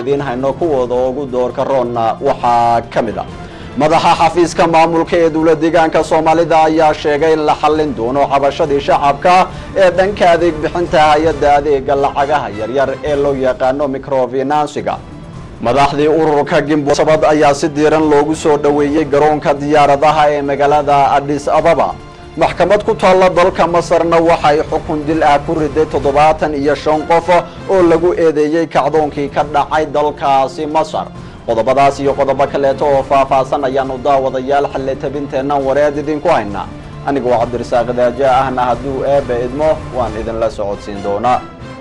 idiin hayno kuwooda ugu doorka roonna waxaa ka mid a madaxa xafiiska maamulka ee dowla deegaanka soomaalida ayaa sheegay in la xallin doono cabashadii shacabka ee dhanka adeeg bixinta hay-adda adeega lacagaha yaryar ee loo yaqaano microfinansiga madaxdii ururka gimbosabad ayaa si diiran loogu soo dhoweeyey garoonka diyaaradaha ee magaalada adis ababa maxkamad ku taalla dalka masarna waxay xukun dil ah ku riday toddobaatan iyo shan qof oo lagu eedeeyey kacdoonkii ka dhacay dalkaasi masar qodobadaas iyo qodobo kaleeto oo faahfaahsan ayaanu daawadayaal xille tabinteennan wareed idinku haynaa anigoo cabdirasaaq daaja ahna hadduu eebba idmo waan idinla socodsiin doonaa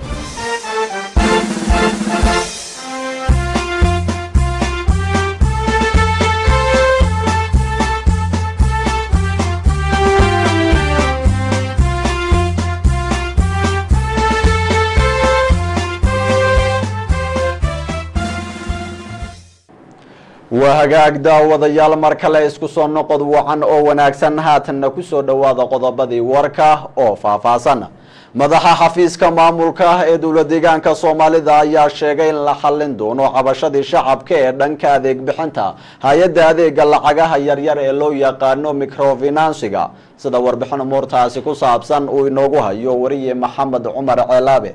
waa hagaag daawadayaal mar kale isku soo noqod wacan oo wanaagsan haatanna ku soo dhowaada qodobadii warka oo faahfaahsan madaxa xafiiska maamulka ee dowla deegaanka soomaalida ayaa sheegay in la xallin doono cabashadii shacabka ee dhanka adeeg bixinta hay-adda adeega lacagaha yaryar ee loo yaqaano microfinansiga sida warbixin umuurtaasi ku saabsan uu inoogu hayo wariye maxamed cumar ceelaabe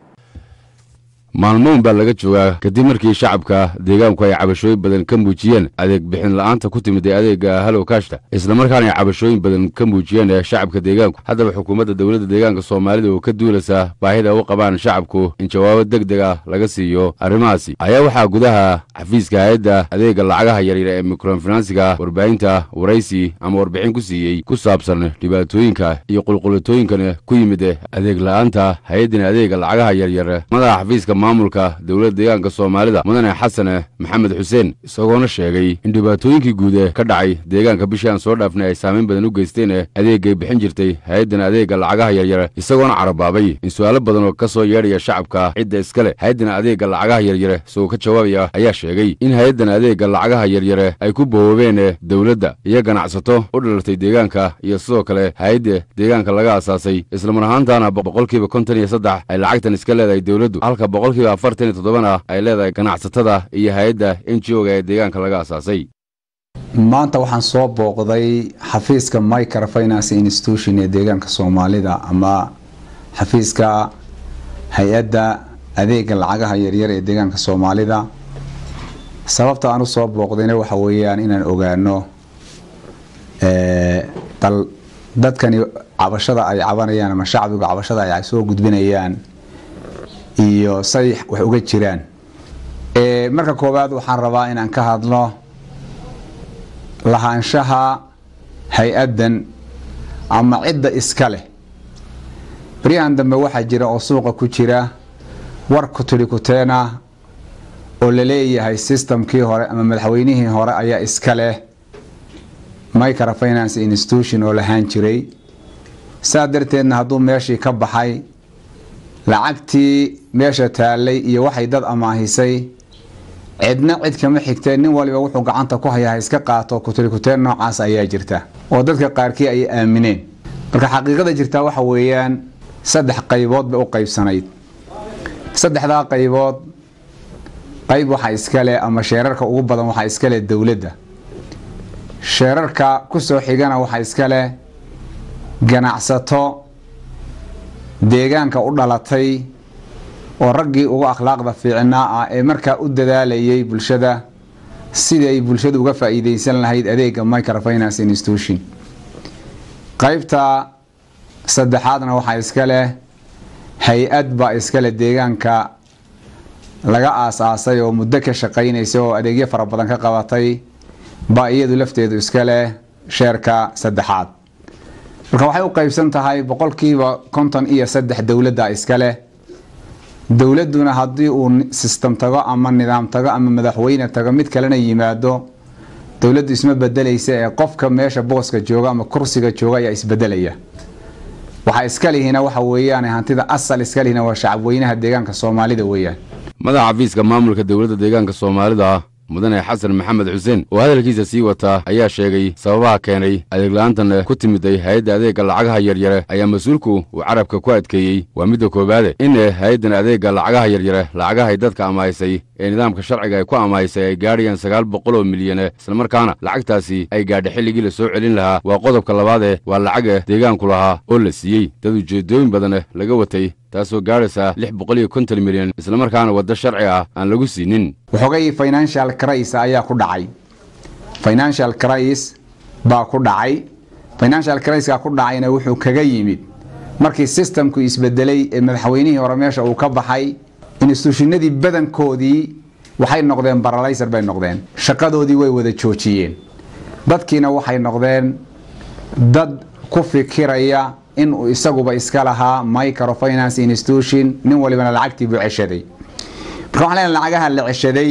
maalmoon baa laga joogaa kadib markii shacabka deegaanku ay cabashooyin badan ka muujiyeen adeeg bixin la'aanta ku timid ee adeega halow kashta islamarkaana ay cabashooyin badan ka muujiyeen ee shacabka deegaanku haddaba xukuumadda dowladda deegaanka soomaalida oo ka duulaysa baahida u qabaan shacabku in jawaabo deg deg ah laga siiyo arrimahaasi ayaa waxaa gudaha xafiiska hay-adda adeega lacagaha yaryar ee mikrofinansiga warbaahinta waraysi ama warbixin ku siiyey ku saabsan dhibaatooyinka iyo qulqulatooyinkan ku yimid adeeg la'aanta hay-addan adeega lacagaha yaryar madaxa xafiiska maamulka dowladda deegaanka soomaalida mudane xasan maxamed xuseen isagoona sheegay in dhibaatooyinkii guud ka dhacay deegaanka bishii aan soo dhaafnay ay saamayn badan u geysteen adeegay bixin jirtay hay-addan adeega lacagaha yaryar isagoona carabaabay in su'aalo badan oo ka soo yeedhaya shacabka cidda iskale hay-addan adeega lacagaha yaryare isagoo ka jawaabaya ayaa sheegay in hay-addan adeega lacagaha yaryare ay ku bowoobeen dowladda iyo ganacsato u dhalartay deegaanka iyo sidoo kale hay-adda deegaanka laga asaasay islamar ahaantaana boqolkiiba konton iyo saddex ay lacagtan iska leedahay dowladdu halka boqolkiiba afartan iyo toddobana ay leedahay ganacsatada iyo hay-adda n g o ga ee deegaanka laga asaasay maanta waxaan soo booqday xafiiska microfinance institution ee deegaanka soomaalida ama xafiiska hay-adda adeega lacagaha yaryar ee deegaanka soomaalida sababta aan usoo booqdayna waxa weeyaan inaan ogaano dal dadkani cabashada ay cabanayaan ama shacbiga cabashada ay soo gudbinayaan iyo say wax uga jiraan marka koowaad waxaan rabaa inaan ka hadlo lahaanshaha hay-addan ama cidda iska leh baryahan dambe waxaa jira oo suuqa ku jira war kutiri kuteena oo la leeyahay systemkii hore ama madaxweynihii hore ayaa iska leh microfinance institution oo lahaan jiray saa darteedna hadduu meeshii ka baxay lacagtii meesha taallay iyo waxay dad amaahisay cidna cid kama xigteen nin waliba wuxuu gacanta ku hayaa ha iska qaato kutirikuteen noocaas ayaa jirta oo dadka qaarkii ay aamineen marka xaqiiqada jirtaa waxa weeyaan saddex qaybood bay u qaybsanayd saddexdaa qaybood qayb waxaa iskale ama sheerarka ugu badan waxaa iskale dowladda sheerarka kusoo xigana waxaa iskale ganacsato deegaanka u dhalatay oo raggii ugu akhlaaqda fiicnaa ah ee markaa u dadaalayay bulshada sidii ay bulshadu uga faa-iideysan lahayd adeega microfinance institution qaybta saddexaadna waxaa iska leh hay-ad baa iskale deegaanka laga aas-aasay oo muddo ka shaqaynaysa oo adeegyo fara badan ka qabatay baa iyadu lafteedu iska leh sheerka saddexaad marka waxay u qaybsan tahay boqolkiiba konton iyo saddex dowladda iska leh dowladduna haddii uu sistem tago ama nidaam tago ama madaxweyne tago mid kalena yimaado dowladdu isma bedelaysa ee qofka meesha booska jooga ama kursiga jooga ayaa isbedelaya waxaa iska lihina waxa weeyaan hantida asal iska lihina waa shacabweynaha deegaanka soomaalida weeyaan madaxa xafiiska maamulka dowladda deegaanka soomaalida mudane xasan maxamed xuseen oo hadalkiisa sii wataa ayaa sheegay sababaha keenay adeegla'aantan ku timiday hay-adda adeegga lacagaha yaryare ayaa mas-uulku uu carabka ku adkeeyey waa midda koowaade in hay-addan adeegga lacagaha yaryare lacagahay dadka amahaysay ee nidaamka sharciga ay ku amahaysay ay gaadhayaan sagaal boqol oo milyane islamarkaana lacagtaasi ay gaadha xilligii la soo celin lahaa waa qodobka labaadee waa lacaga deegaanku lahaa oo la siiyey dad ujeeddooyin badan laga watay taasoo gaadhaysa lix boqol iyo konton milyan islamarkaana waddo sharci ah aan lagu siinin waxoogay financial cris ayaa ku dhacay financial cris baa ku dhacay financial criska ku dhacayna wuxuu kaga yimid markii systemku isbedelay ee madaxweynihii hore meesha uu ka baxay instituushinadii badankoodii waxay noqdeen baralaysar bay noqdeen shaqadoodii way wada joojiyeen dadkiina waxay noqdeen dad ku fikiraya inuu isaguba iska lahaa microfinance institution nin walibana lacagtii buu ceshaday marka waxaan leenahay lacagaha la ceshaday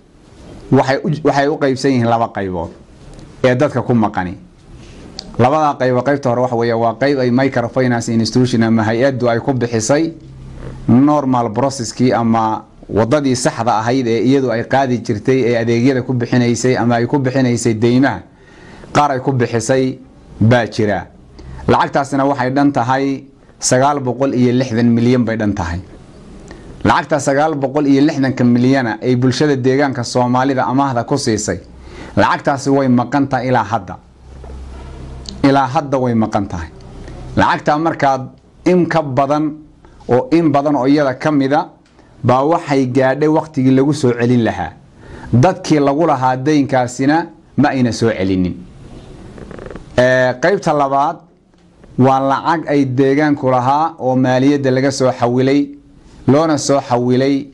waxay u qaybsan yihiin laba qaybood ee dadka ku maqani labadaa qaybo qaybta hore waxa weeye waa qayb ay microfinance institution ama hay-addu ay ku bixisay normal processkii ama wadadii saxda ahayd ee iyadu ay qaadi jirtay ee adeegyada ku bixinaysay ama ay ku bixinaysay deymaha qaar ay ku bixisay baa jira lacagtaasina waxay dhan tahay sagaal boqol iyo lixdan milyan bay dhan tahay lacagta sagaal boqol iyo lixdanka milyana ay bulshada deegaanka soomaalida amaahda ku siisay lacagtaasi way maqan tahay ilaa hadda ilaa hadda way maqan tahay lacagtaa markaad in ka badan oo in badan oo iyada ka mida baa waxay gaadhay wakhtigii lagu soo celin lahaa dadkii lagu lahaa daynkaasina ma ayna soo celinin qaybta labaad waa lacag ay deegaanku lahaa oo maaliyadda laga soo xawilay loona soo xawilay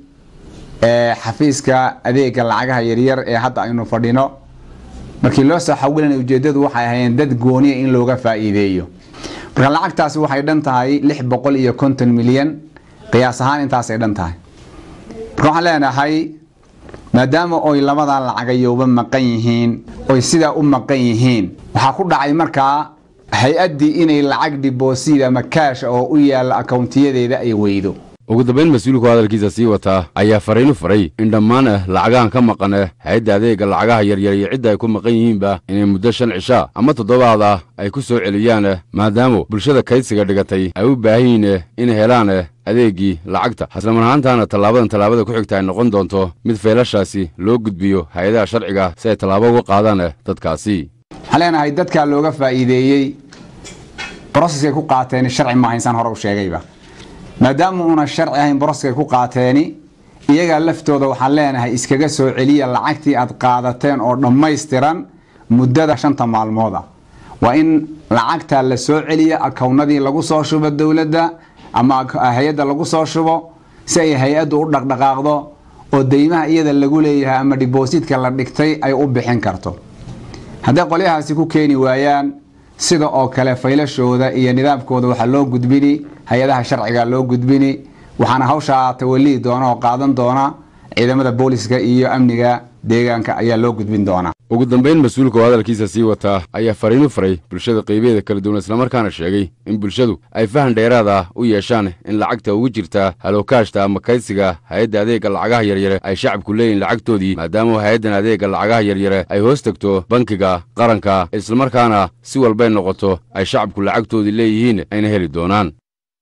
xafiiska adeega lacagaha yaryar ee hadda aynu fadhino markii loo soo xawilana ujeedadu waxay ahaayeen dad gooniya in looga faa'iideeyo marka lacagtaasi waxay dhan tahay lix boqol iyo konton milyan qiyaas ahaan intaasay dhan tahay marka waxaan leenahay maadaama oy labadaa lacagayowba maqan yihiin oy sidaa u maqan yihiin waxaa ku dhacay markaa hay-addii inay lacag dhiboosiid ama kaash oo u yaalla akowntiyadeeda ay weydo ugu dambayn mas-uulku hadalkiisa sii wataa ayaa fariinu faray in dhammaan lacagahan ka maqan hay-adda adeegga lacagaha yaryar iyo cidda ay ku maqan yihiinba inay muddo shan cishaa ama toddobaad ah ay ku soo celiyaan maadaama bulshada kaydsiga dhigatay ay u baahan yihiin inay helaan adeeggii lacagta islamar ahaantaana tallaabadan tallaabada ku xigta ay noqon doonto mid feelashaasi loo gudbiyo hay-adaha sharciga si ay tallaabo uga qaadaan dadkaasi waxaan leenahay dadkaa looga faa'iideeyey broseskay ku qaateen sharci maaha insaan hore u sheegayba maadaama uuna sharci ahayn broskay ku qaateeni iyagaa laftooda waxaan leenahay iskaga soo celiya lacagtii aad qaadateen oo dhammaystiran muddada shanta maalmooda waa in lacagtaa la soo celiya akownadii lagu soo shubo dowladda ama hay-adda lagu soo shubo si ay hay-addu u dhaqdhaqaaqdo oo deymaha iyada lagu leeyahay ama dhibosiidka la dhigtay ay u bixin karto hadday qolyahaasi ku keeni waayaan sida oo kale faylashooda iyo nidaamkooda waxaa loo gudbini hay-adaha sharciga loo gudbini waxaana hawshaa tawalihi doona oo qaadan doona ciidamada booliska iyo amniga deegaanka ayaa loo gudbin doonaa ugu dambayn mas-uulka oo hadalkiisa sii wataa ayaa fariinu faray bulshada qaybaheeda kala duwan islamarkaana sheegay in bulshadu ay fahan dheeraad ah u yeeshaan in lacagta ugu jirta halookaashta ama kaydsiga hay-adda adeegga lacagaha yaryare ay shacabku leeyihin lacagtoodii maadaama hay-addan adeegga lacagaha yaryare ay hoos tegto bankiga qaranka islamarkaana si walbay noqoto ay shacabku lacagtoodii leeyihiin ayna heli doonaan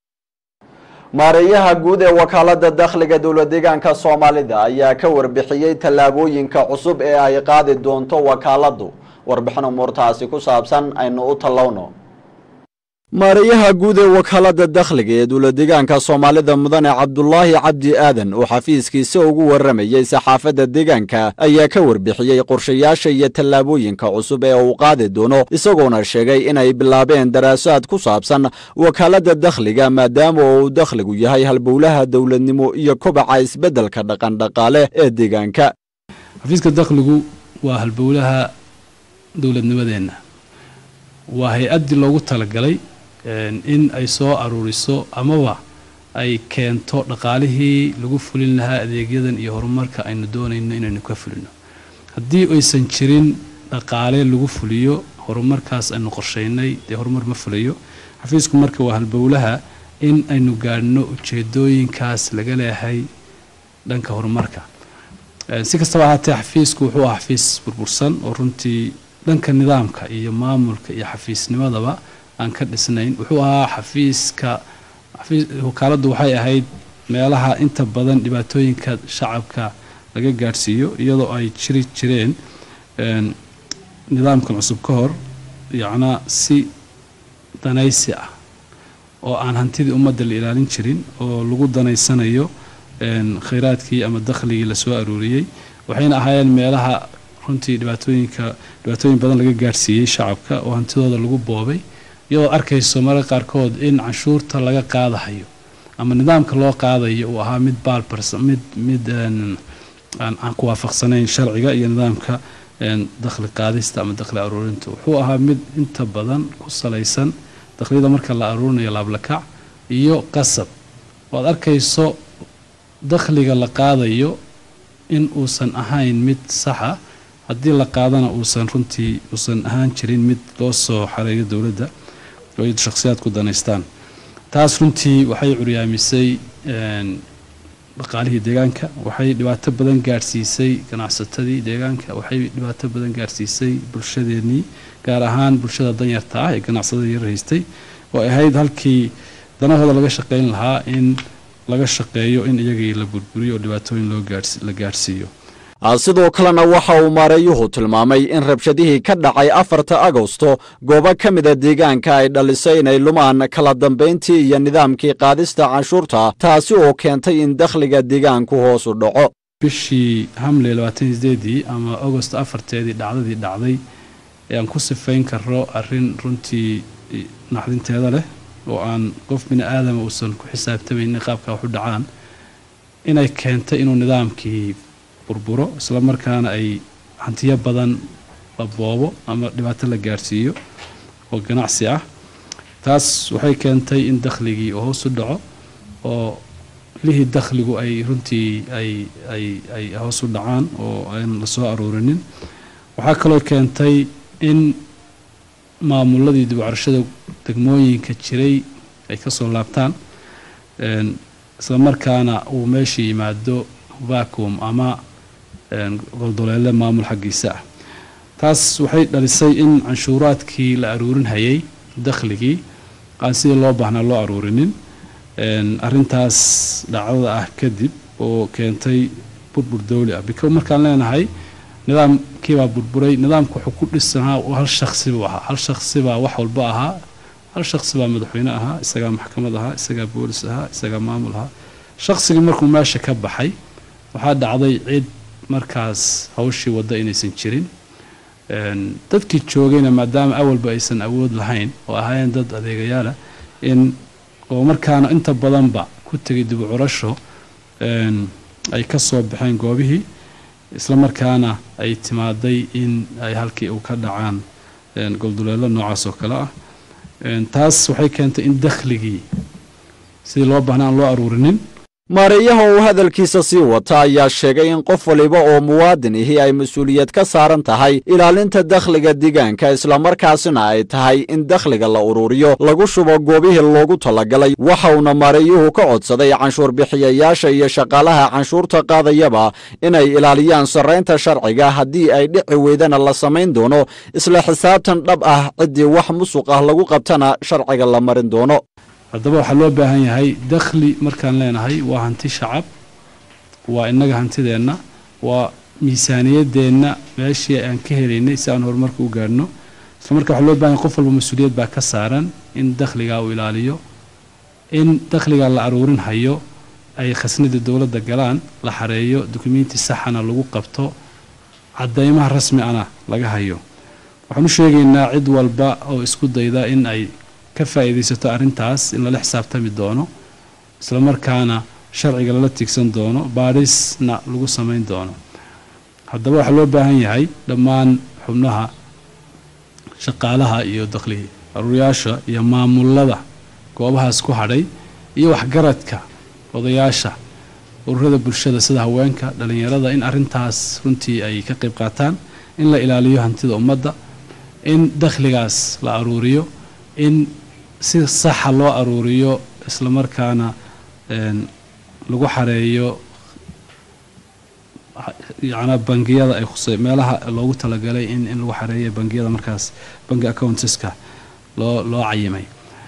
maareeyaha guud ee wakaalada dakhliga dowlad deegaanka soomaalida ayaa ka warbixiyey tallaabooyinka cusub ee ay qaadi doonto wakaaladu warbixin umuurtaasi ku saabsan aynu u tallowno maareeyaha guud ee wakaalada dakhliga ee dowlad deegaanka soomaalida mudane cabdulaahi cabdi aadan oo xafiiskiisa ugu waramayey saxaafadda deegaanka ayaa ka warbixiyey qorshayaasha iyo tallaabooyinka cusub ee uu qaadi doono isagoona sheegay inay bilaabeen daraasaad ku saabsan wakaalada dakhliga maadaama uu dakhligu yahay halbowlaha dowladnimo iyo kobaca isbeddelka dhaqandhaqaale ee deegaanka xafiiska dakhligu waa halbowlaha dowladnimadeenna waa hay-addii loogu talagalay in ay soo aruuriso amaba ay keento dhaqaalihii lagu fulin lahaa adeegyadan iyo horumarka aynu doonayno inaynu ka fulino haddii aysan jirin dhaqaale lagu fuliyo horumarkaas aynu qorshaynay dee horumar ma fulayo xafiisku marka waa halbowlaha in aynu gaadhno ujeedooyinkaas laga leehay dhanka horumarka si kastaba ahaatee xafiisku wuxuu ahaa xafiis burbursan oo runtii dhanka nidaamka iyo maamulka iyo xafiisnimadaba aan ka dhisnayn wuxuu ahaa xafiiska wakaaladdu waxay ahayd meelaha inta badan dhibaatooyinka shacabka laga gaadhsiiyo iyadoo ay jiri jireen nidaamkan cusub ka hor yacnaa si danaysi ah oo aan hantidii ummadda la ilaalin jirin oo lagu danaysanayo khayraadkii ama dakhligii lasoo aruuriyey waxayna ahaayeen meelaha runtii dhibaatooyinka dhibaatooyin badan laga gaadhsiiyey shacabka oo hantidooda lagu boobay iyadoo arkayso mararka qaarkood in canshuurta laga qaadahayo ama nidaamka loo qaadayo uu ahaa mid baalbars mid mid aan ku waafaqsanayn sharciga iyo nidaamka dakhli qaadista ama dakhli aruurinta wuxuu ahaa mid inta badan ku salaysan dakhliyada marka la aruurinayo laablakac iyo qasab oo aad arkayso dakhliga la qaadayo in uusan ahayn mid saxa haddii la qaadana uusan runtii uusan ahaan jirin mid loo soo xareeyo dowladda oo ay shakhsiyaad ku danaystaan taas runtii waxay curyaamisay dhaqaalihii deegaanka waxay dhibaato badan gaadhsiisay ganacsatadii deegaanka waxay dhibaato badan gaadhsiisay bulshadeennii gaar ahaan bulshada danyarta ah ee ganacsatada yar haystay oo ay ahayd halkii danahooda laga shaqayn lahaa in laga shaqeeyo in iyagii la burburiyo oo dhibaatooyin loo la gaadhsiiyo sidoo kalena waxa uu maareeyuhu tilmaamay in rabshadihii ka dhacay afarta agosto goobo ka mida deegaanka ay dhalisay inay lumaan kala dambayntii iyo nidaamkii qaadista canshuurta taasi oo keentay in dakhliga deegaanku hoos u dhaco bishii hamle labaatan sideedii ama agost afarteedii dhacdadii dhacday ee aan ku sifayn karo arrin runtii naxdinteeda leh oo aan qof bini aadama uusan ku xisaabtamaynin qaabka wax u dhacaan inay keentay inuu nidaamkii burburo isla markaana ay hantiyo badan la boobo ama dhibaato la gaadhsiiyo oo ganacsi ah taas waxay keentay in dakhligii uu hoos u dhaco oo lihii dakhligu ay runtii ay ay ay hoos u dhacaan oo aan la soo aruurinin waxaa kaloo keentay in maamuladii dib u carashada degmooyinka jiray ay ka soo laabtaan isla markaana uu meesha yimaado vacuum ama goldoleele maamul xaggiisa ah taas waxay dhalisay in canshuuraadkii la aruurin hayay dakhligii aan sidii loo baahnaa loo aruurinin arintaas dhacdada ah kadib oo keentay burbur dowli ah biko markaan leenahay nidaamkiibaa burburay nidaamka wuxuu ku dhisanaa hal shaksi buu ahaa hal shaksi baa wax walba ahaa hal shaksi baa madaxweyne ahaa isagaa maxkamad ahaa isagaa boolis ahaa isagaa maamul ahaa shaksigii markuu meesha ka baxay waxaa dhacday cid markaas hawshii wadda inaysan jirin dadkii joogayna maadaama awalba aysan awood lahayn oo ahaayeen dad adeegayaala in oo markaana inta badanba ku tegay dib u curasho ay ka soo baxeen goobihii isla markaana ay timaaday in ay halkii u ka dhacaan golduleelo noocaas oo kale ah taas waxay keentay in dakhligii sidii loo baahna aan loo aruurinin maareeyaha uu hadalkiisa sii wata ayaa sheegay in qof waliba oo muwaadin ihi ay mas-uuliyad ka saaran tahay ilaalinta dakhliga deegaanka islamarkaasina ay tahay in dakhliga la ururiyo lagu shubo goobihii loogu talagalay waxa uuna maareeyuhu ka codsaday canshuur bixiyayaasha iyo shaqaalaha canshuurta qaadayaba inay ilaaliyaan sarraynta sharciga haddii ay dhici weydana la samayn doono isla xisaabtan dhab ah ciddii wax musuq ah lagu qabtana sharciga la marin doono haddaba waxaa loo baahan yahay dakhli markaan leenahay waa hanti shacab waa innaga hantideenna waa miisaaniyadeenna meeshii aan ka helaynay si aan horumarka u gaadhno isla marka waxaa loo bahan yahay qof walba mas-uuliyad baa ka saaran in dakhligaa uu ilaaliyo in dakhligaa la aruurin hayo ay khasnada dowladda galaan la xareeyo dukumenti saxana lagu qabto cadaymaha rasmi ana laga hayo waxaan u sheegaynaa cid walba oo isku dayda in ay ka faa'iidaysato arrintaas in lala xisaabtami doono isla markaana sharciga lala tiigsan doono baadhisna lagu samayn doono haddaba waxaa loo baahan yahay dhammaan xubnaha shaqaalaha iyo dakhli aruuryaasha iyo maamulada goobahaas ku hadhay iyo waxgaradka odayaasha ururada bulshada sida haweenka dhallinyarada in arrintaas runtii ay ka qayb qaataan in la ilaaliyo hantida ummadda in dakhligaas la aruuriyo in si saxa loo aruuriyo isla markaana lagu xareeyo yacnaa bangiyada ay khusay meelaha loogu talagalay in in lagu xareeyo bangiyada markaas bangi accounteska loo loo cayimay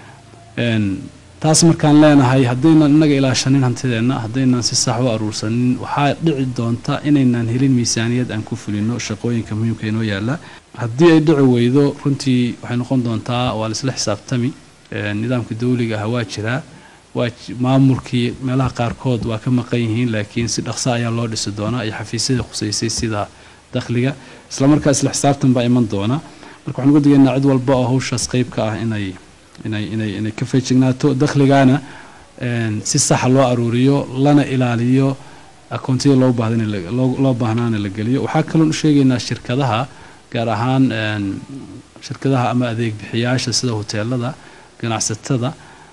taas markaan leenahay haddaynan innaga ilaashanin hantideenna haddaynan si sax u aruursanin waxaa dhici doonta inaynan helin miisaaniyad aan ku fulino shaqooyinka muhiimka inoo yaalla haddii ay dhici weydo runtii waxay noqon doontaa waa laisla xisaabtami nidaamka dawliga ah waa jiraa waa maamulkii meelaha qaarkood waa ka maqan yihiin laakiin si dhaqsa ayaa loo dhisi doonaa iyo xafiisyada khuseysay sida dakhliga islamarkaa isla xisaabtan baa iman doona marka waxaan uga digaynaa cid walba oo hawshaas qayb ka ah inay inay inay inay ka feejignaato dakhligana si saxa loo aruuriyo lana ilaaliyo akoontiyada loo baahda in loo baahnaana la geliyo waxaa kaloon u sheegaynaa shirkadaha gaar ahaan shirkadaha ama adeeg bixiyaasha sida hoteelada ganacsatada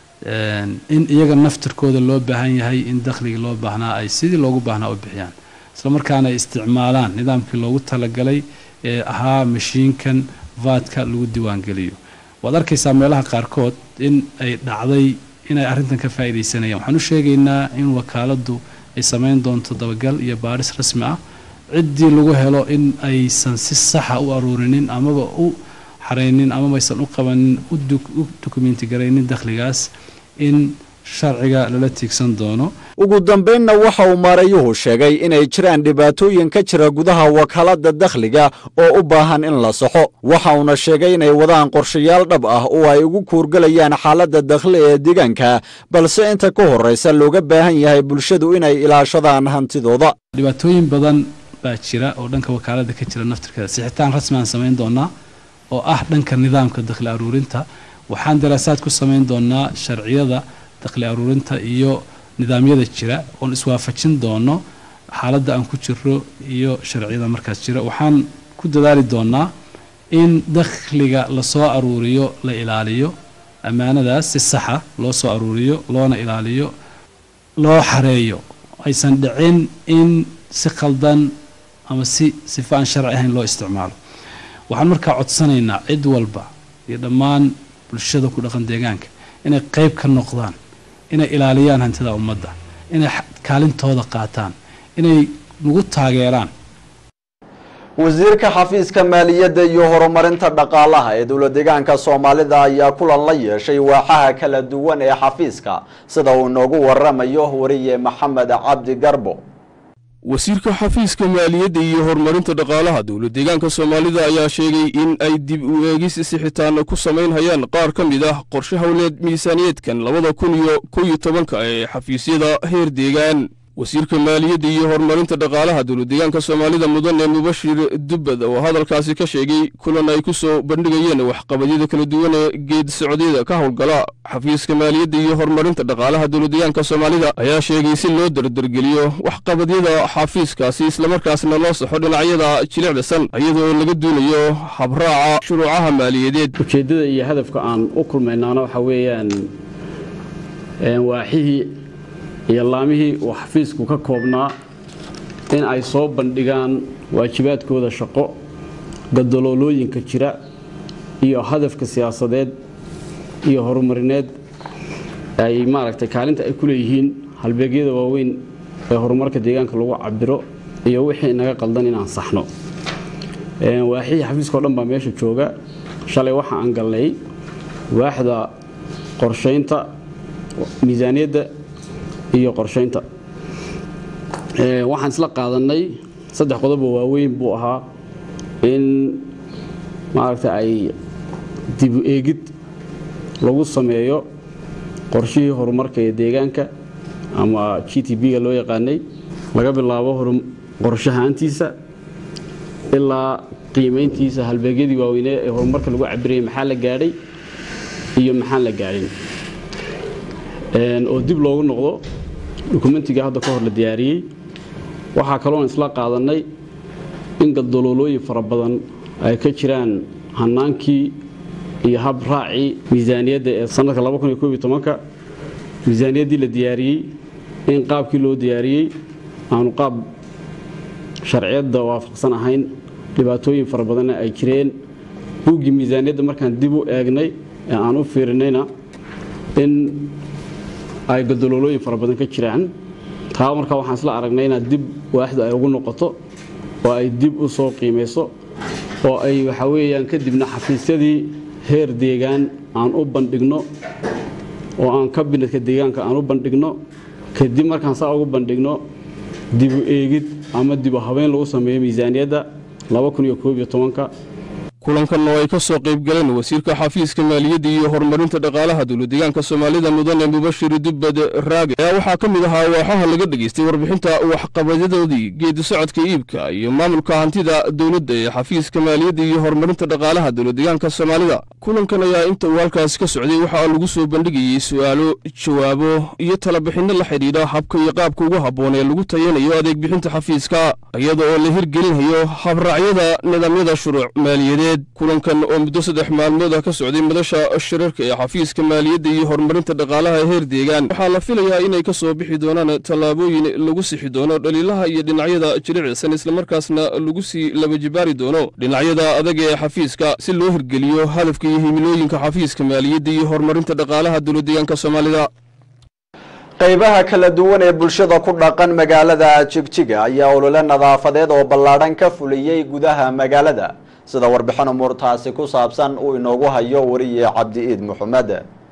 in iyaga naftirkooda loo baahan yahay in dakhligii loo baahnaa ay sidii loogu baahnaa u bixiyaan isla markaana ay isticmaalaan nidaamkii loogu talagalay ee ahaa mashiinkan vaadka lagu diiwaangeliyo waad arkaysaa meelaha qaarkood in ay dhacday inay arrintan ka faa'iidaysanayaan waxaan u sheegaynaa in wakaaladdu ay samayn doonto dabagal iyo baadhis rasmi ah ciddii lagu helo in aysan si saxa u aruurinin amaba u xaraynin amaba aysan u qabanin u dukumenti garaynin dakhligaas in sharciga lala tiigsan doono ugu dambaynna waxa uu maarayuhu sheegay inay jiraan dhibaatooyin ka jira gudaha wakaaladda dakhliga oo u baahan in la saxo waxa uuna sheegay inay wadaan qorshayaal dhab ah oo ay ugu kuurgelayaan xaaladda dakhli ee deegaanka balse inta ka horraysa looga baahan yahay bulshadu inay ilaashadaan hantidooda dhibaatooyin badan baa jira oo dhanka wakaaladda ka jira naftirkeeda sixitaan rasmi aan samayn doonaa oo ah dhanka nidaamka dakhli aruurinta waxaan daraasaad ku samayn doonaa sharciyada dakhli aruurinta iyo nidaamyada jira oon iswaafajin doono xaaladda aan ku jiro iyo sharciyada markaas jira waxaan ku dadaali doonaa in dakhliga lasoo aruuriyo la ilaaliyo ammaanadaas si saxa loo soo aruuriyo loona ilaaliyo loo xareeyo aysan dhicin in si khaldan ama si sifa aan sharci ahayn loo isticmaalo waxaan markaa codsanaynaa cid walba iyo dhammaan bulshada ku dhaqan deegaanka inay qayb ka noqdaan inay ilaaliyaan hantida ummadda inay kaalintooda qaataan inay nagu taageeraan wasiirka xafiiska maaliyadda iyo horumarinta dhaqaalaha ee dowlad deegaanka soomaalida ayaa kulan la yeeshay waaxaha kala duwan ee xafiiska sida uu inoogu waramayo wariye maxamed cabdi garbo wasiirka xafiiska maaliyadda iyo horumarinta dhaqaalaha dowlad deegaanka soomaalida ayaa sheegay in ay dib u eegis sixitaana ku samaynhayaan qaar ka mid ah qorshe howleed miisaaniyeedkan labada kun iyo kow iyo tobanka ee xafiisyada heer deegaan wasiirka maaliyadda iyo horumarinta dhaqaalaha dowlad deegaanka soomaalida mudane mubashir dubbad oo hadalkaasi ka sheegay kulan ay ku soo bandhigayeen waxqabadyada kala duwan ee geed socodyada ka howlgala xafiiska maaliyadda iyo horumarinta dhaqaalaha dowlad deegaanka soomaalida ayaa sheegay si loo dardargeliyo waxqabadyada xafiiskaasi islamarkaasna loo saxo dhinacyada jilicda san iyadoo laga duunayo habraaca shuruucaha maaliyadeed ujeeddada iyo hadafka aan u kulmaynaana waxa weeyaan waaxihii iyo laamihii uu xafiisku ka koobnaa in ay soo bandhigaan waajibaadkooda shaqo gadaloolooyinka jira iyo hadafka siyaasadeed iyo horumarineed ay maaragtay kaalinta ay ku leeyihiin halbeegyada waaweyn ee horumarka deegaanka lagu cabiro iyo wixii inaga qaldan inaan saxno waaxihii xafiiska o dhan baa meesha jooga shalay waxa aan galnay waaxda qorshaynta miisaaniyadda iyo qorshaynta waxaan isla qaadannay saddex qodoboo waaweyn buu ahaa in maaragta ay dibu eegid lagu sameeyo qorshihii horumarka ee deegaanka ama g t b-ga loo yaqaanay laga bilaabo qorshahaantiisa ilaa qiimayntiisa halbeegyadii waaweynee ee horumarka lagu cabirayay maxaa la gaadhay iyo maxaan la gaadhin oo dib loogu noqdo dukumentiga hadda ka hor la diyaariyey waxaa kaloon isla qaadannay in galdaloolooyin fara badan ay ka jiraan hannaankii iyo hab raacii miisaaniyadda ee sannadka ka miisaaniyaddii la diyaariyey in qaabkii loo diyaariyey aanu qaab sharciyadda waafaqsan ahayn dhibaatooyin fara badanna ay jireen buuggii miisaaniyadda markaan dib u eegnay ee aan u fiirinayna in ay galdaloolooyin fara badan ka jiraan taa marka waxaan isla aragnay inaad dib waaxdu ay ugu noqoto oo ay dib u soo qiimayso oo ay waxa weeyaan kadibna xafiisyadii heer deegaan aan u bandhigno oo aan kabinetka deegaanka aan u bandhigno kadib markaan saa ugu bandhigno dibu eegid ama dibu habeyn lagu sameeyo miisaaniyadda kulankan oo ay ka soo qayb galeen wasiirka xafiiska maaliyadda iyo horumarinta dhaqaalaha dowladdeegaanka soomaalida mudane mubashir dubbad raage ayaa waxaa ka mid ahaa waaxaha laga dhegaystay warbixinta waxqabadyadoodii geedi socodka iibka iyo maamulka hantida dowladda ee xafiiska maaliyadda iyo horumarinta dhaqaalaha dowladdeegaanka soomaalida kulankan ayaa inta uu halkaasi ka socday waxaa lagu soo bandhigayey su'aalo jawaabo iyo talabixinno la xidhiidha habka iyo qaabka ugu habboon ee lagu tayanayo adeeg bixinta xafiiska iyada oo la hirgelinayo habraacyada nidaamyada shuruuc maaliyadeed kulankan oo muddo saddex maalmood ah ka socday madasha shirarka ee xafiiska maaliyadda iyo horumarinta dhaqaalaha heer deegaan waxaa la filayaa inay ka soo bixi doonaan tallaabooyin lagu sixi doono dhaliilaha iyo dhinacyada jilicsan islamarkaasna lagu sii labajibaari doono dhinacyada adag ee xafiiska si loo hirgeliyo hadafka iyo himilooyinka xafiiska maaliyadda iyo horumarinta dhaqaalaha dowladdeegaanka soomaalida qaybaha kala duwan ee bulshada ku dhaqan magaalada jigjiga ayaa olole nadaafadeed oo ballaadhan ka fuliyey gudaha magaalada sida warbixin umuurtaasi ku saabsan uu inoogu hayo wariye cabdi iid maxamed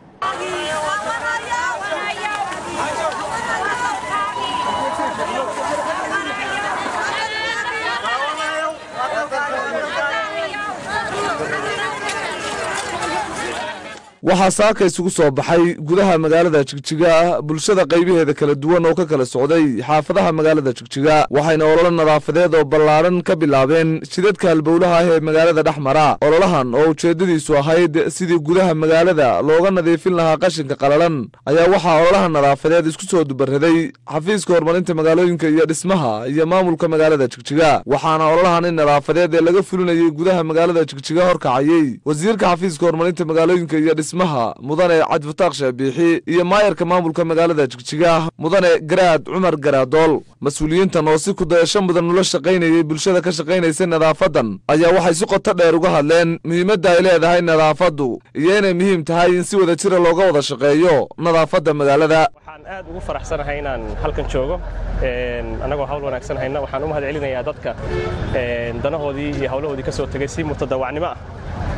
waxaa saaka isugu soo baxay gudaha magaalada jigjiga bulshada qaybaheeda kala duwan oo ka kala socday xaafadaha magaalada jigjiga waxayna ololo nadaafadeed oo ballaadhan ka bilaabeen jidadka halbowlaha ah ee magaalada dhex mara ololahan oo ujeeddadiisu ahayd sidii gudaha magaalada looga nadiifin lahaa qashinka qalalan ayaa waxaa ololaha nadaafadeed isku soo dubaraday xafiiska horumarinta magaalooyinka iyo dhismaha iyo maamulka magaalada jigjiga waxaana ololahani nadaafadeed ee laga fulinayay gudaha magaalada jigjiga horkacayey wasiirka xafiiska horumarinta magaalooyinka iyo dhismaha mudane cabdifataaq sheebiixi iyo maayarka maamulka magaalada jigjiga mudane garaad cumar garaadool mas-uuliyiintan oo si kudayasho mudan ula shaqaynayay bulshada ka shaqaynaysa nadaafadan ayaa waxay si qoto dheer uga hadleen muhiimadda ay leedahay nadaafaddu iyo inay muhiim tahay in si wada jira looga wada shaqeeyo nadaafadda magaalada waxaan aad ugu faraxsanahay inaan halkan joogo annagoo hawl wanaagsan hayna waxaan u mahad celinayaa dadka danahoodii iyo hawlahoodii ka soo tegay si mutadawacnimo ah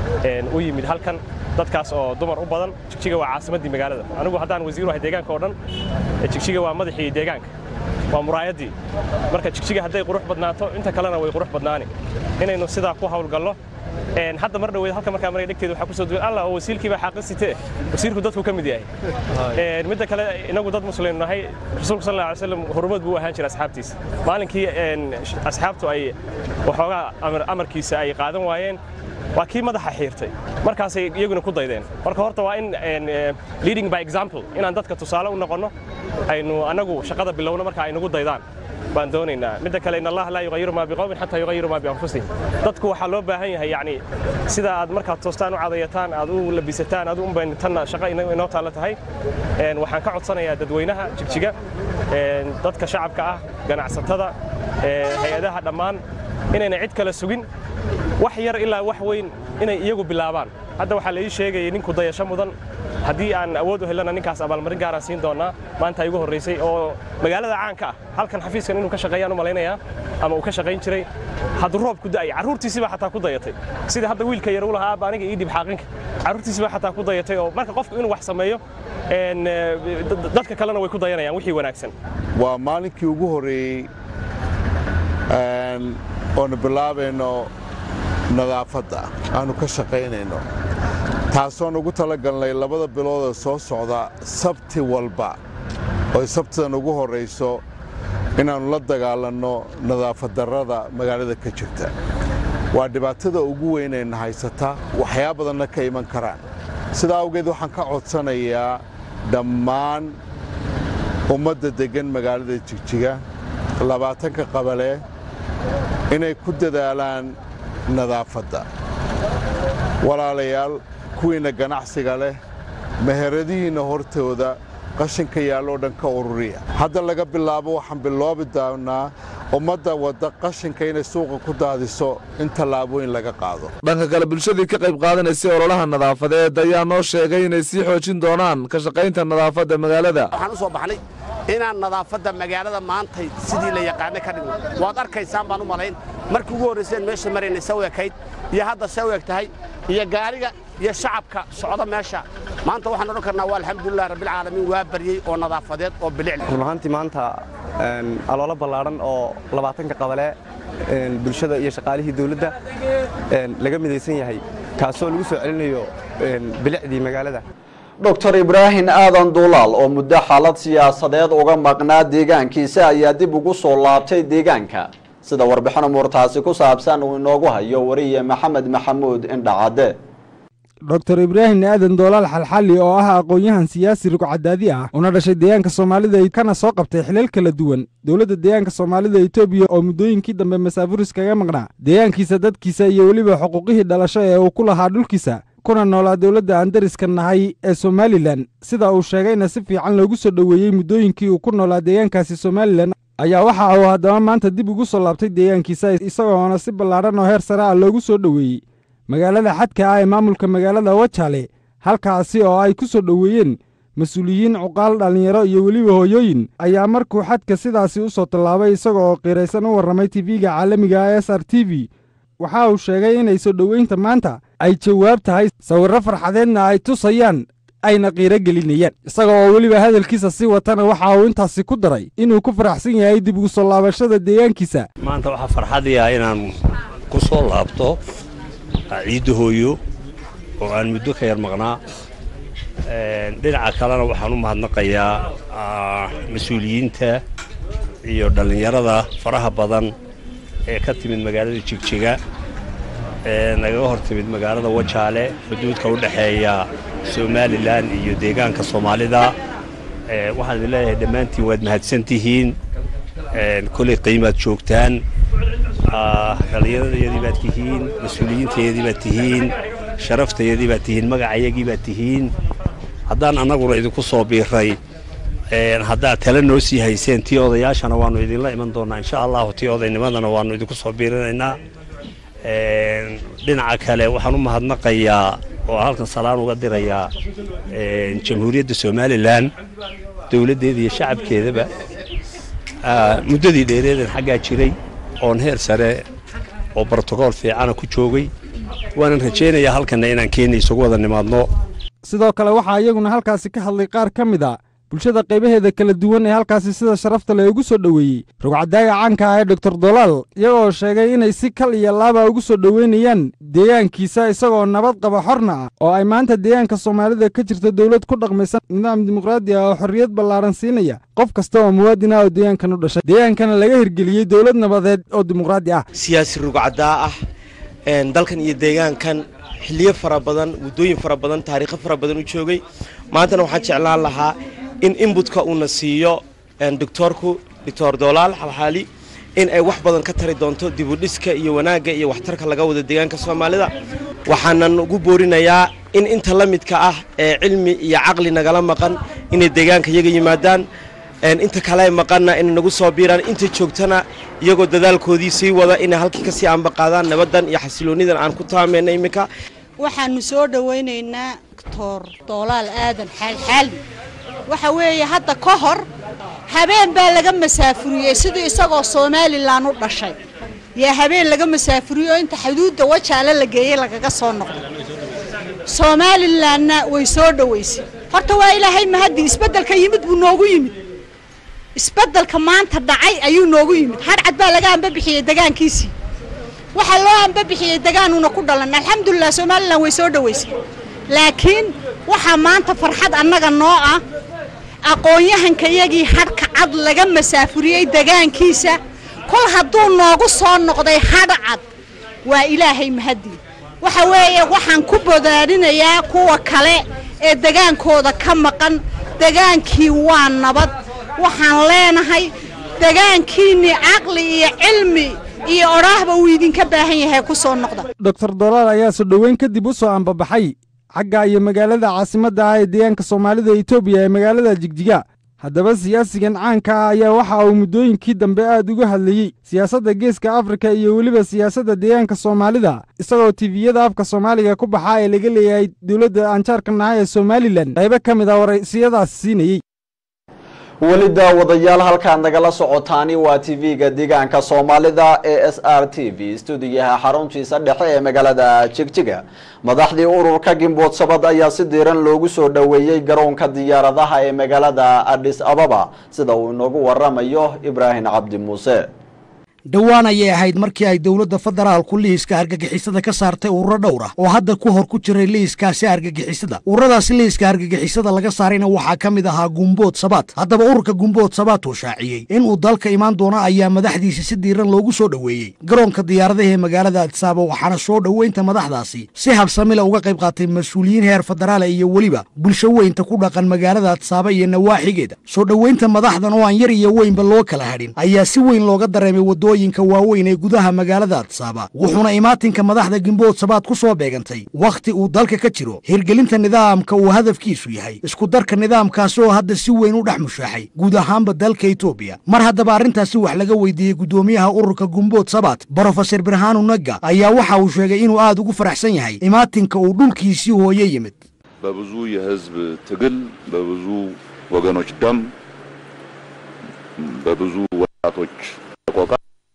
u yimid halkan dadkaas oo dumar u badan jigjiga waa caasimaddii magaalada anigu haddaan wasiiru ahay deegaanka oo dhan jigjiga waa madaxii deegaanka waa muraayaddii marka jigjiga hadday qurux badnaato inta kalena way qurux badnaani inaynu sidaa ku hawlgallo hadda mar dhaweyd halka markaa maray dhegteeda waxaa kusoo duwan allah oo wasiilkii baa xaaqin sitee wasiirku dadku ka mid yahay midda kale inagu dad muslim nahay rasuulku sal alla alay wasallam horumad buu ahaan jiray asxaabtiisa maalinkii asxaabtu ay waxoogaa amarkiisa ay qaadan waayeen waa kii madaxa xiirtay markaasay iyaguna ku daydeen marka horta waa in leading by example inaan dadka tusaale u noqonno aynu annagu shaqada bilowno marka ay nagu daydaan baan doonaynaa midda kale in allah laa yuqayiru maa biqowmin xataa yuqayiru maa bianfusihim dadku waxaa loo baahan yahay yacni sida aad markaad toostaan u cadayataan aad u labisataan aad u unbayn tanna shaqo inoo taalla tahay waxaan ka codsanayaa dadweynaha jigjiga dadka shacabka ah ganacsatada hay-adaha dhammaan inayna cid kale sugin wax yar ilaa wax weyn inay iyagu bilaabaan hadda waxaa la ii sheegayay ninku dayasho mudan haddii aan awood u helana ninkaas abaalmarin gaaraan siin doonaa maanta igu horraysay oo magaalada caanka ah halkan xafiiskan inuu ka shaqeeyaan u malaynayaa ama uu ka shaqayn jiray hadduu roob ku da'ay carruurtiisii baa xataa ku dayatay sida hadda wiilka yar u lahaa aabba aniga ii dhib xaaqinka carruurtiisii baa xataa ku dayatay oo marka qofku inuu wax sameeyo dadka kalena way ku dayanayaan wixii wanaagsan waa maalinkii ugu horreeyey oonu bilaabayno nadaafadda aanu ka shaqaynayno taasoon ugu talagalnay labada biloodee soo socda sabti walba oy sabtidan ugu horrayso inaannu la dagaalanno nadaafaddarrada magaalada ka jirta waa dhibaatada ugu weynayna haysata waxyaa badanna ka iman karaan sidaa awgeed waxaan ka codsanayaa dhammaan ummadda deggan magaalada jigjiga labaatanka qabalee inay ku dadaalaan nadaafadda walaalayaal kuwiinna ganacsiga leh meheradihiinna hortooda qashinka yaalloo dhan ka ururiya hadda laga bilaabo waxaan biloobi doonnaa ummadda wadda qashinka inay suuqa ku daadiso in tallaabooyin laga qaado dhanka kale bulshadii ka qayb qaadanaysay ololaha nadaafadeed ayaa noo sheegay inay sii xoojin doonaan ka shaqaynta nadaafadda magaalada waxaan u soo baxnay inaan nadaafadda magaalada maantay sidii la yaqaanay ka dhigno waad arkaysaan baan u malayn markii ugu horrayseen meesha maraynay saw ekayd iyo hadda saw eg tahay iyo gaariga iyo shacabka socda meesha maanta waxaan odhan karnaa waa alxamdulilah rabbilcaalamiin waa baryey oo nadaafadeed oo bilic run ahaantii maanta aloolo ballaadhan oo labaatanka qabale bulshada iyo shaqaalihii dawladda laga midaysan yahay kaasoo lagu soo celinayo bilicdii magaalada doctor ibraahim aadan duulaal oo muddo xaalad siyaasadeed uga maqnaa deegaankiisa ayaa dib ugu soo laabtay deegaanka sida warbixin umuurtaasi ku saabsan uu inoogu hayo wariye maxamed maxamuud indhacadde doctor ibraahim aadan doolaal xalxalli oo ah aqoon-yahan siyaasi rugcadaadi ah una dhashay deegaanka soomaalida kana soo qabtay xilal kala duwan dowladda deegaanka soomaalida etoobiya oo muddooyinkii dambe masaafuris kaga maqnaa deegaankiisa dadkiisa iyo weliba xuquuqihii dhalasho ee uu ku lahaa dhulkiisa kuna noolaa dowladda aan dariska nahay ee somalilan sida uu sheegayna si fiican loogu soo dhoweeyey muddooyinkii uu ku noolaa deegaankaasi somalilan ayaa waxa uu haddaba maanta dib ugu soo laabtay deegaankiisa isagoona si ballaadhan oo heer sare ah loogu soo dhoweeyey magaalada xadka ah ee maamulka magaalada wajaale halkaasi oo ay ku soo dhoweeyeen mas-uuliyiin cuqaal dhallinyaro iyo weliba hooyooyin ayaa markuu xadka sidaasi u soo tallaabay isaga oo qiiraysan u warramay tv-ga caalamiga ah s r t v waxa uu sheegay inay soo dhoweynta maanta ay jawaab tahay sawirro farxadeedna ay tusayaan ayna qiiro gelinayaan isaga oo weliba hadalkiisa sii watana waxa uu intaasi ku daray inuu ku faraxsan yahay dib ugu soo laabashada deegaankiisa maanta waxaa farxadiya inaan ku soo laabto ciidda hooyo oo aan muddo ka yar maqnaa dhinaca kalena waxaan u mahadnaqayaa mas-uuliyiinta iyo dhallinyarada faraha badan ee ka timid magaalada jigjiga ee nagaga hor timid magaalada wajaale xuduudka u dhexeeya somalilan iyo deegaanka soomaalida waxaan idin leeyahay dhammaantiin waad mahadsan tihiin kolay qiimaad joogtaan dhallinyaradayadii baad tihiin mas-uuliyiintayadii baad tihiin sharaftayadii baad tihiin magacayagii baad tihiin haddaan annaguna idinku soo biiray haddaad tale noo sii hayseen tii odayaashana waannu idinla iman doonnaa insha allahu tii odaynimadana waannu idinku soo biirinaynaa dhinaca kale waxaan u mahadnaqayaa oo halkan salaan uga dirayaa jamhuuriyadda somalilan dowladdeeda iyo shacabkeedaba muddadii dheereedan xaggaa jiray oon heer sare oo brotokool fiicana ku joogay waanan rajaynayaa halkanna inaan keenya isugu wada nimaadno sidoo kale waxaa iyaguna halkaasi ka hadlay qaar ka mid a bulshada qaybaheeda kala duwan ee halkaasi sida sharafta le ugu soo dhoweeyey rugcadaaga caanka ah ee doctor dolaal iyagoo sheegay inay si kal iyo laaba ugu soo dhoweynayaan deegaankiisa isagoo nabad qaba xorna ah oo ay maanta deegaanka soomaalida ka jirta dowlad ku dhaqmaysan nidaam dimuqraadi ah oo xorriyad ballaaran siinaya qof kasta oo muwaadin ah oo deegaankan u dhashay deegaankana laga hirgeliyey dowlad nabadeed oo dimuqraadi ah siyaasi rugcadaa ah dalkan iyo deegaankan xilliyo fara badan waddooyin fara badan taariikho fara badan u joogay maantana waxaan jeclaan lahaa in inbutka uuna siiyo doctoorku doctor dolaal xalxaali in ay wax badan ka tari doonto dibudhiska iyo wanaagga iyo waxtarka laga wado deegaanka soomaalida waxaanan ugu boorinayaa in inta la midka ah ee cilmi iyo caqli nagala maqan inay deegaanka iyaga yimaadaan inta kale maqanna inay nagu soo biiraan inta joogtana iyagoo dadaalkoodii sii wada inay halkii kasii aanbaqaadaan nabaddan iyo xasiloonidan aan ku taamayna iminka waxaanu soo dhowaynaynaa doctor doolaal aadan xaalxaali waxa weeye hadda ka hor habeen baa laga masaafuriyey sidii isagoo somalilan u dhashay yaa habeen laga masaafuriyo inta xuduudda wajaale la geeyey lagaga soo noqday somalilanna way soo dhoweysay horta waa ilaahay mahaddi isbeddelka yimid buu noogu yimid isbeddelka maanta dhacay ayuu noogu yimid hadhcad baa laga ambabixiyey degaankiisii waxaa loo ambabixiyey degaanuuna ku dhalan alxamdulilah somalilan way soo dhoweysay laakiin waxaa maanta farxad annaga noo ah aqoon-yahanka iyagii hadhka cad laga masaafuriyey degaankiisa kol hadduu noogu soo noqday hadh cad waa ilaahay mahaddi waxa weeye waxaan ku bodaadinayaa kuwa kale ee degaankooda ka maqan degaankii waa nabad waxaan leenahay degaankiinnii caqli iyo cilmi iyo odhaahba uu idinka baahan yahay ku soo noqda doctor dolaal ayaa soo dhoweyn kadib u soo ambabaxay xagga iyo magaalada caasimadda ah ee deegaanka soomaalida etoobiya ee magaalada jigjiga haddaba siyaasigan caanka ah ayaa waxa uu muddooyinkii dambe aad uga hadlayey siyaasadda geeska afrika iyo weliba siyaasadda deegaanka soomaalida isagoo tifiyada afka soomaaliga ku baxaa ee laga leeyahay dowladda aanjaarka naha ee somalilan qaybo ka mid a waraysiyadaas siinayey weli daawadayaal halkaad nagala socotaani waa tv-ga deegaanka soomaalida ee s r t v stuudiyaha xaruntiisa dhexe ee magaalada jigjiga madaxdii ururka gimbood sabad ayaa si diiran loogu soo dhoweeyey garoonka diyaaradaha ee magaalada adis ababa sida uu inoogu waramayo ibraahim cabdi muuse dhowaan ayay ahayd markii ay dowladda federaalku liiska argagixisada ka saartay ururo dhowr ah oo hadda ku hor ku jiray liiskaasi argagixisada ururadaasi liiska argagixisada laga saarayna waxaa ka mid ahaa gumbood sabaad haddaba ururka gumbood sabaad uu shaaciyey inuu dalka imaan doono ayaa madaxdiisa si diiran loogu soo dhoweeyey garoonka diyaaradaha ee magaalada adisaaba waxaana soo dhoweynta madaxdaasi si habsamila uga qayb qaatay mas-uuliyiin heer federaala iyo weliba bulsho weynta ku dhaqan magaalada adisaaba iyo nawaaxigeeda soo dhoweynta madaxdan oo aan yar iyo weynba loo kala hadhin ayaa si weyn looga dareemay wadooyinka waaweyn ee gudaha magaalada adisaaba wuxuuna imaatinka madaxda gimbood sabaad ku soo beegantay wakhti uu dalka ka jiro hirgelinta nidaamka uu hadafkiisu yahay isku darka nidaamkaasi oo hadda si weyn u dhex mushaaxay guud ahaanba dalka etoobiya mar haddaba arrintaasi wax laga weydiiyey guddoomiyaha ururka gumbood sabaad brofeser birhaanu nagga ayaa waxa uu sheegay inuu aad ugu faraxsan yahay imaatinka uu dhulkiisii hooye yimid በብዙ የህዝብ ትግል በብዙ ወገኖች ደም በብዙ ወጣቶች ቆቃ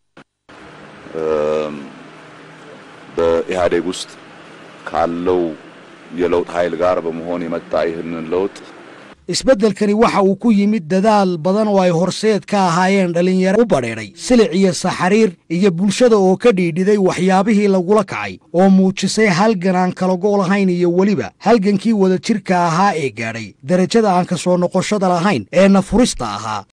በኢህአዴግ ውስጥ ካለው የለውጥ ኃይል ጋር በመሆን የመጣ ይህንን ለውጥ isbeddelkani waxa uu ku yimid dadaal badan oo ay horseed ka ahaayeen dhallinyaro u badheedhay silic iyo saxariir iyo bulshada oo ka dhiidhiday waxyaabihii lagula kacay oo muujisay halgan aan kala go' lahayn iyo weliba halgankii wadajirka ahaa ee gaadhay derajada aan ka soo noqoshada lahayn ee nafurista ahaa